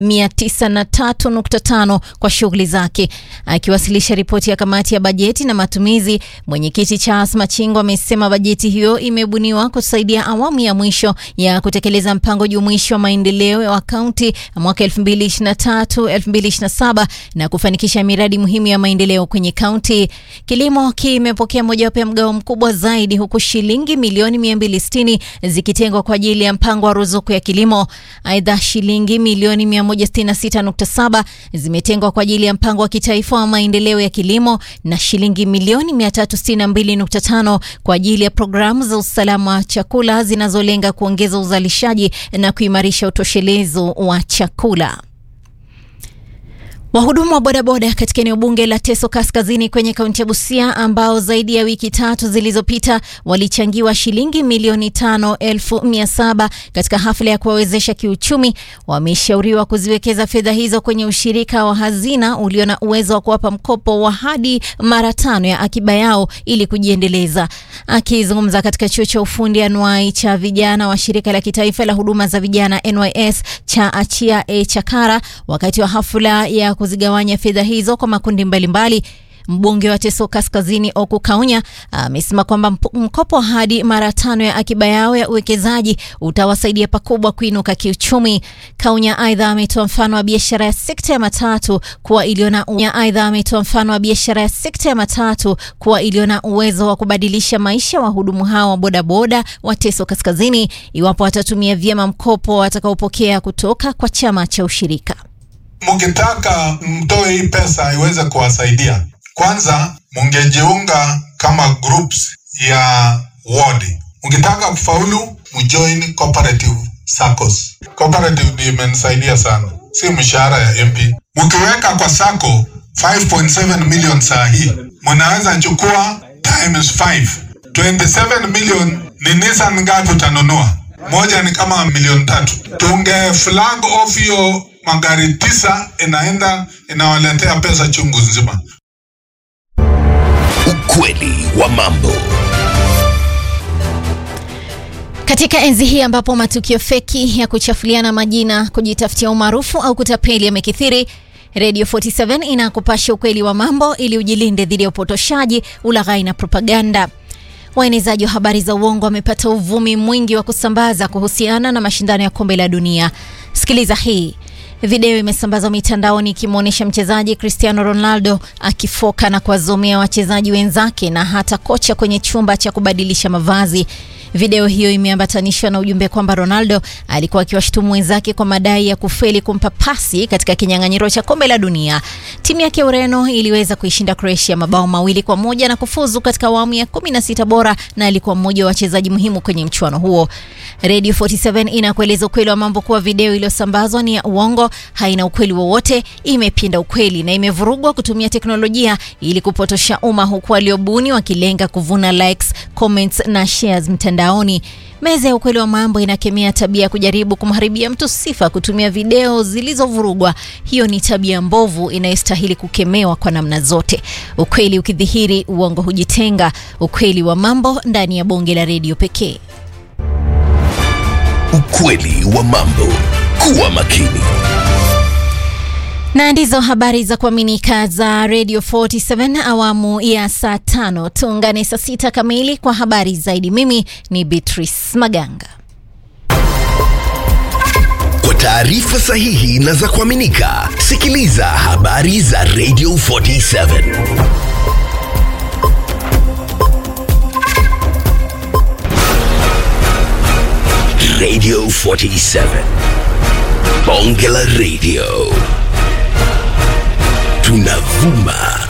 903.5 kwa shughuli zake. Akiwasilisha ripoti ya kamati ya bajeti na matumizi, mwenyekiti Charles Machingo amesema bajeti hiyo imebuniwa kusaidia awamu ya mwisho ya kutekeleza mpango jumuishi wa maendeleo wa kaunti mwaka 2023-2027 na kufanikisha miradi muhimu ya maendeleo kwenye kaunti. Kilimo kimepokea mojawapo ya mgao mkubwa zaidi huku shilingi milioni 260 zikitengwa kwa ajili ya mpango wa ruzuku ya kilimo. Aidha, shilingi milioni 166.7 zimetengwa kwa ajili ya mpango wa kitaifa wa maendeleo ya kilimo na shilingi milioni 362.5 kwa ajili ya programu za usalama wa chakula zinazolenga kuongeza uzalishaji na kuimarisha utoshelezo wa chakula. Wahudumu wa bodaboda katika eneo bunge la Teso Kaskazini kwenye kaunti ya Busia ambao zaidi ya wiki tatu zilizopita walichangiwa shilingi milioni tano elfu mia saba katika hafla ya kuwawezesha kiuchumi wameshauriwa kuziwekeza fedha hizo kwenye ushirika wa hazina ulio na uwezo wa kuwapa mkopo wa hadi mara tano ya akiba yao ili kujiendeleza. Akizungumza katika chuo cha ufundi anuai cha vijana wa shirika la kitaifa la huduma za vijana NYS cha Achia e Chakara wakati wa hafla ya kuzigawanya fedha hizo kwa makundi mbalimbali mbali. Mbunge wa Teso Kaskazini Oku Kaunya amesema kwamba mkopo hadi mara tano ya akiba yao ya uwekezaji utawasaidia pakubwa kuinuka kiuchumi. Kaunya aidha ametoa mfano wa biashara ya sekta ya matatu kuwa iliyo na aidha ametoa mfano wa biashara ya sekta ya matatu kuwa iliyo na uwezo wa kubadilisha maisha ya wahudumu hao wa bodaboda wa Teso Kaskazini iwapo watatumia vyema mkopo watakaopokea kutoka kwa chama cha ushirika. Mukitaka mtoe hii pesa iweze kuwasaidia, kwanza mungejiunga kama groups ya ward. Mukitaka kufaulu, mujoin cooperative SACCOS. Cooperative ndio imenisaidia sana, si mshahara ya MP. Mukiweka kwa sako 5.7 million saa hii, munaweza chukua times 5 27 million. Ni Nissan ngapi utanunua? Moja ni kama milioni tatu. Tunge flag off hiyo magari tisa inaenda inawaletea pesa chungu nzima. Ukweli wa mambo. Katika enzi hii ambapo matukio feki ya kuchafuliana majina, kujitafutia umaarufu au kutapeli yamekithiri, Radio 47 inakupasha ukweli wa mambo ili ujilinde dhidi ya upotoshaji, ulaghai na propaganda. Waenezaji wa habari za uongo wamepata uvumi mwingi wa kusambaza kuhusiana na mashindano ya kombe la dunia. Sikiliza hii. Video imesambazwa mitandaoni ikimwonyesha mchezaji Cristiano Ronaldo akifoka na kuwazomea wachezaji wenzake na hata kocha kwenye chumba cha kubadilisha mavazi. Video hiyo imeambatanishwa na ujumbe kwamba Ronaldo alikuwa akiwashutumu wenzake kwa madai ya kufeli kumpa pasi katika kinyang'anyiro cha kombe la dunia. Timu yake Ureno iliweza kuishinda Croatia mabao mawili kwa moja na kufuzu katika awamu ya 16 bora na alikuwa mmoja wa wachezaji muhimu kwenye mchuano huo. Radio 47 inakueleza ukweli wa mambo kuwa video iliyosambazwa ni ya uongo, haina ukweli wowote, imepinda ukweli na imevurugwa kutumia teknolojia ili kupotosha umma, huku waliobuni wakilenga kuvuna likes, comments na shares mtandaoni. Meza ya ukweli wa mambo inakemea tabia ya kujaribu kumharibia mtu sifa kutumia video zilizovurugwa. Hiyo ni tabia mbovu inayostahili kukemewa kwa namna zote. Ukweli ukidhihiri, uongo hujitenga. Ukweli wa mambo ndani ya bonge la redio pekee. Ukweli wa mambo. Kuwa makini. Na ndizo habari za kuaminika za Radio 47 awamu ya saa tano. Tuungane saa sita kamili kwa habari zaidi. Mimi ni Beatrice Maganga. Kwa taarifa sahihi na za kuaminika, sikiliza habari za Radio 47. Radio 47. Bonge la Radio. Tunavuma